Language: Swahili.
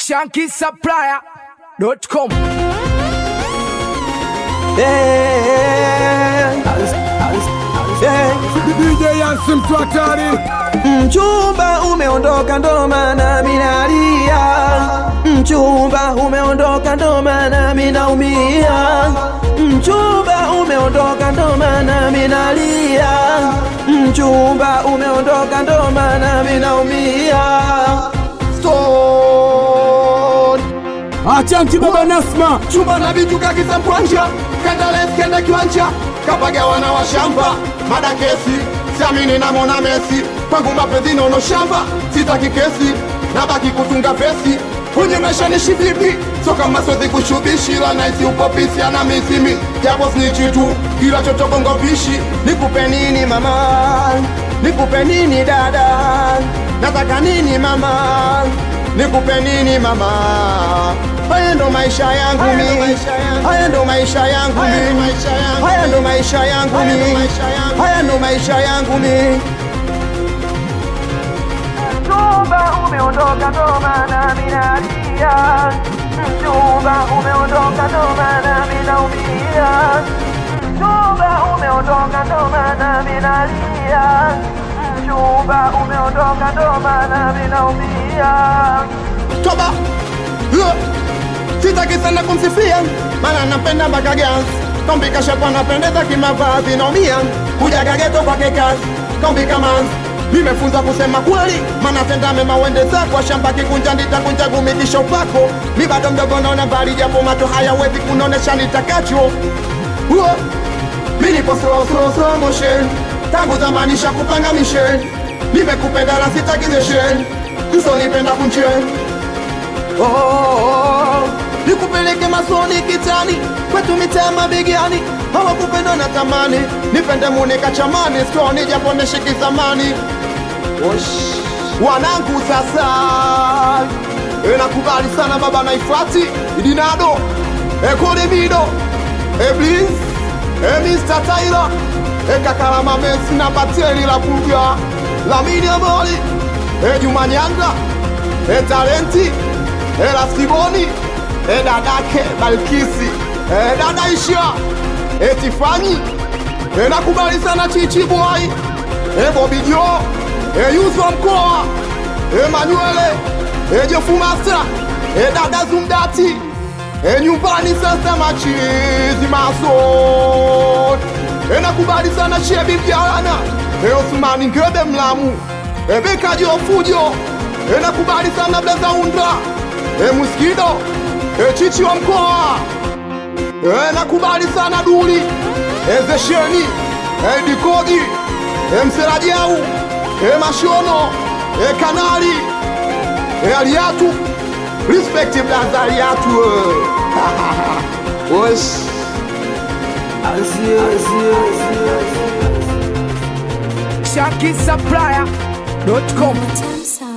shankisupplier.com DJ Yansi mtu hatari Mchumba umeondoka ndo maana minalia, mchumba umeondoka ndo maana minaumia, mchumba umeondoka ndo maana minalia, mchumba umeondoka ndo maana minaumia. Stone Achanki baba Nasma chumba na vitu kakiza mkwanja kandales kenda kiwanja kapagawa na washamba mada kesi siamini namona mesi kwangu mapenzi nono shamba sitaki kesi nabaki kutunga vesi kwenye maisha nishi vipi so kama siwezi kushubishi la naisi upopisi ana misimi japo snichi tu kila chotokongo pishi nikupe nini mama nikupe nini dada nataka nini mama nikupe nini mama haya ndo maisha yangu mi haya ndo maisha yangu mi haya ndo maisha yangu mi haya ndo maisha yangu mi Mchumba umeondoka ndo maana minalia, mchumba umeondoka ndo maana minaumia, mchumba umeondoka ndo maana minalia, mchumba umeondoka ndo maana minaumia. toba Huh. sitaki sana kumsifia maana napenda mpaka gas kombika shepo napendeza kimavazi naumia kuja kageto kwake kazi kombika manzi nimefunza kusema kweli maana tenda mema uende zako shamba kikunja nitakunja gumikisha upako mi bado mdogo naona mbali japo macho hayawezi kunonesha nitakacho Huh. mi nipo slow slow slow motion tangu zamani shakupanga mission nimekupenda na sitakizeshen usonipenda kunchen Oh, oh, oh. nikupeleke masoni kitani kwetu mitaa mabigani hawakupenda na tamani nipende munika chamani skoni japo neshiki zamani Osh. wanangu sasa e, nakubali sana baba naifati idinado ekolemido eblis e, Mr. Tyler e, kakalama mesi na bateli la buga lamini amoli e, Juma Nyanga e, talenti e, Laskiboni e, dadake Balkisi e, dada Isha e, Tifanyi e, nakubali sana Chichi Boy e, Bobi Jo e, Yuzo mkoa e, Manywele e, Jofu Master e, dada Zumdati e, nyumbani sasa machizi maso e, nakubali sana Shebi Mjalana e, Osmani Ngebe Mlamu e, Beka Jofujo e, nakubali sana Blaza Undra e, Muskido e, Chichi wa mkoa e, nakubali sana Duli e, Zesheni e, Dikogi e, Mserajau e, Mashono e, Kanali e, Aliatu respect Blaza Aliatu e. Osh. shankisupplier.com Time sound.